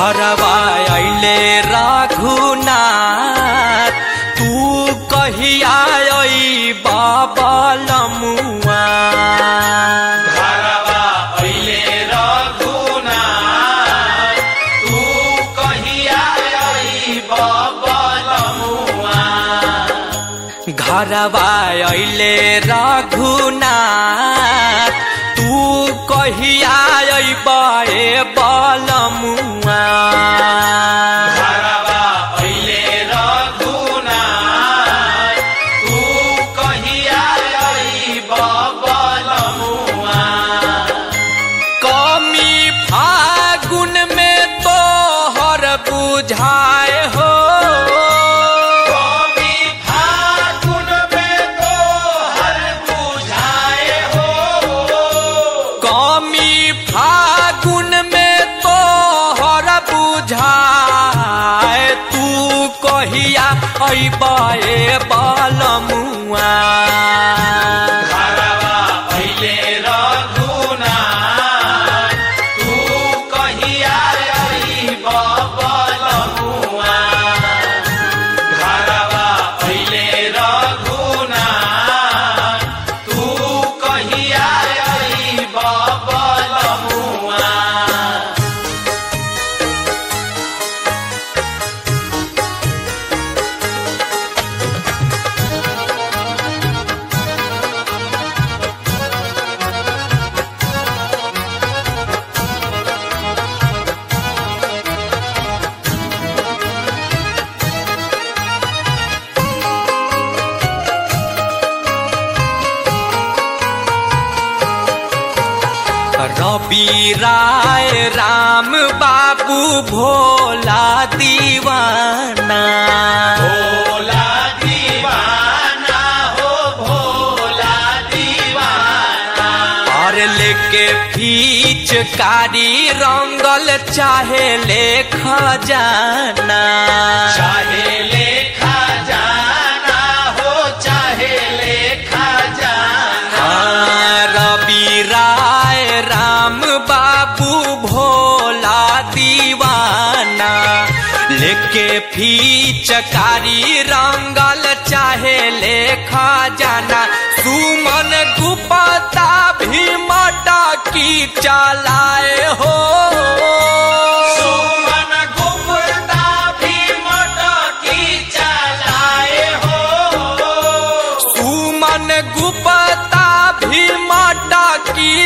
घरवा अइले रघुनाथ तू कहिया बाबलमुआ घरवा अइले रघुनाथ, तू कहिया अइब बलमुआ। घरवा अइले रघुनाथ तू कहिया अइबे बलमुआ घरवा अइले रघुनाथ, तू कहिया अइब बलमुआ। कमी फागुन में तोहर बुझाए हो कवि फागुन में तोहर बुझाए हो कमी फागुन में तोहर बुझाए तू कहिया अइबे बलमुआ घरवा अइले रघुनाथ, तू कहिया अइब बलमुआ। घरवा अइले रघुनाथ, तू कहिया अइब बलमुआ। रवि राय राम बाबू भोला दीवाना भोला दीवाना हो भोला दीवाना और लेके फीचकारी रंगल चाहे ले खजाना चाहे लेखा जाना हो चाहे लेखा जाना हाँ, रवि राय राम बाबू भोला दीवाना लेके फीचकारी रंगल चाहे ले खजाना सुमन गुप्ता भी मटकी चलाए हो सुमन गुप्ता भी मटकी चलाए हो सुमन गुप्ता भी मटकी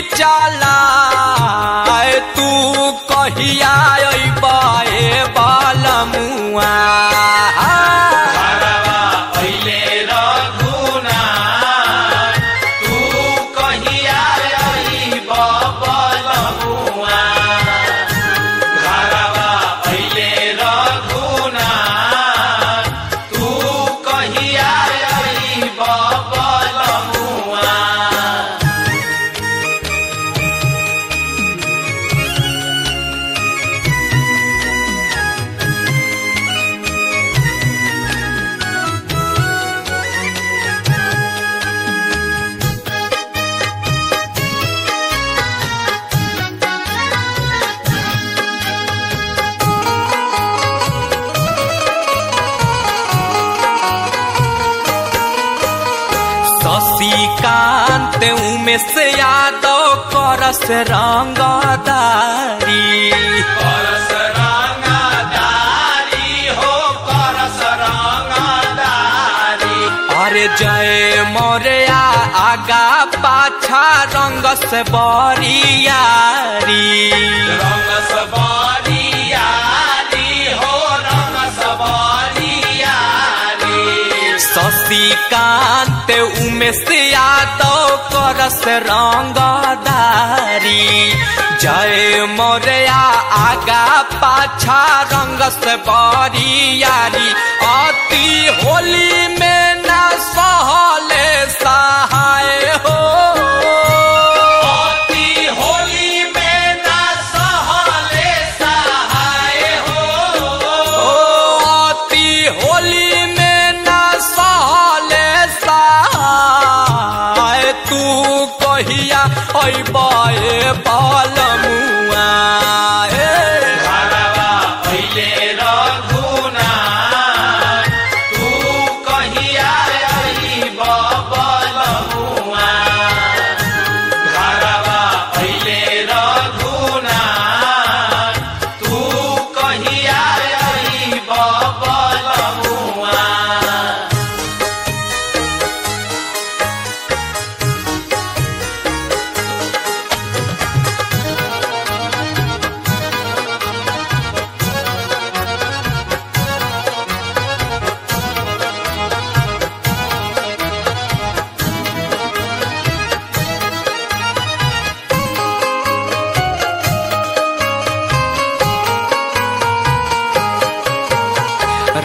चलाए तू कहिया अइबे बलमुआ घरवा अइले रघुनाथ, तू कहिया अइब बलमुआ। घरवा अइले रघुनाथ, तू कहिया अइब बलमुआ। शशिकांत उमेश यादव करस रंगदारी करस रंगदारी हो करस रंगदारी अरे जय मोरया आगा पाछा रंगस बरियारी रंग सबरियारी हो रंग सबरियारी शशिकांत उमेश यादव करस रंगदारी जय मोरया आगा पाछा रंगस बरियारी अति होली में न सहले सहाय हो अति होली में ना सहले सहाय हो ओ अति होली में न सहले सहाय तू कहिया अइबे बलमुआ ए घरवा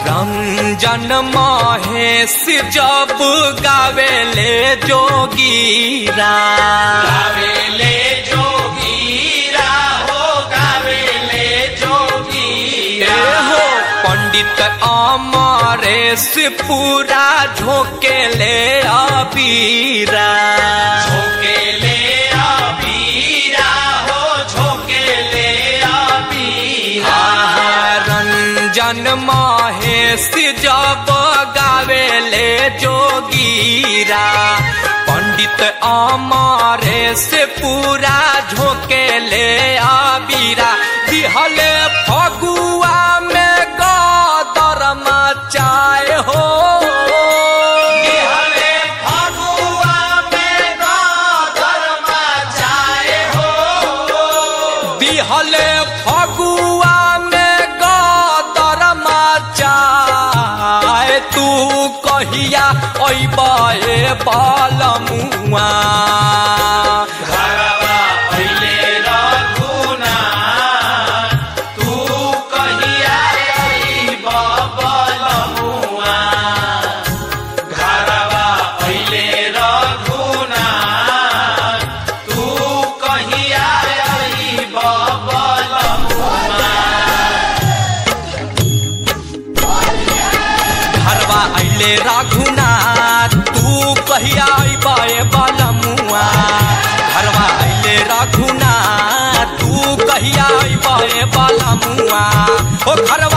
रंजन महेश जब गावेले जोगीरा गावेले जोगीरा हो गावेले जोगीरा ए हो पंडित अमरेश पूरा झोंकेले अबीरा झोकेले अबीरा हो झोकेले अबीरा आहा, रंजन महेश जब गावेले जोगीरा पंडित अमरेश पूरा झोंकेले अबीरा दिहले फगुआ में गदर मचाए हो हरे फगुआ में गादर मचाए हो दिहले फगुआ में गदर मचाए तू कहिया अइबे बालमुआ घरवा पहिले रघुना तू कहिया अइब बलमुआ घरवा पहिले रघुना तू कहिया अइब बलमुआ घरवा अइले रघुनाथ तू कहिया अइबे बालमुआ घरवा अइले रघुनाथ तू कहिया अइबे बालमुआ ओ घरवा